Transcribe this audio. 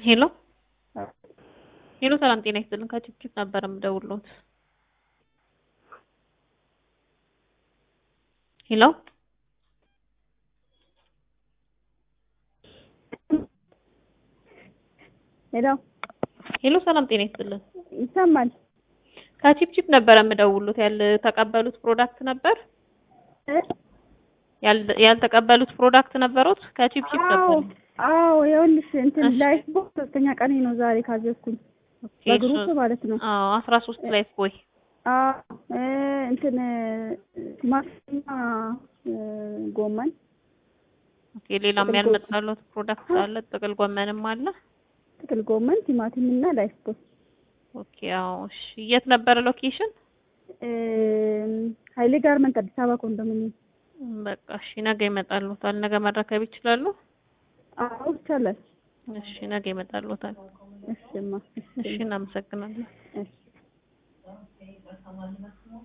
ሄሎ ሄሎ፣ ሰላም ጤና ይስጥልን። ከችፕችፕ ነበር የምደውልዎት። ሄሎ ሄሎ ሄሎ፣ ሰላም ጤና ይስጥልን። ይሰማል? ከችፕችፕ ነበር የምደውልዎት። ያልተቀበሉት ፕሮዳክት ነበር ያል- ያልተቀበሉት ፕሮዳክት ነበሩት? ከችፕችፕ አዎ ነበር። አዎ፣ ይኸውልሽ እንትን እሺ። ላይፍ ቦይ ሶስተኛ ቀኔ ነው ዛሬ ካዘዝኩኝ ኦኬ፣ በግሩፕ እሱ- ማለት ነው። አዎ፣ አስራ ሶስት ላይ ቦይ አዎ እ እንትን ቲማቲምና እ ጎመን ኦኬ። ሌላም ጥቅል ያልመጣሉት ፕሮዳክት አለ? ጥቅል ጎመንም አለ? ጥቅል ጎመን ቲማቲም እና ላይፍ ቦይ ኦኬ። አዎ፣ እሺ። የት ነበረ ሎኬሽን? እ ኃይሌ ጋርመንት አዲስ አበባ ኮንዶሚኒየም። በቃ እሺ፣ ነገ ይመጣሉታል። ነገ መረከብ ይችላሉ? አዎ ይቻላል። እሺ፣ ነገ ይመጣሉታል። እሺማ እሺ፣ እናመሰግናለን። እሺ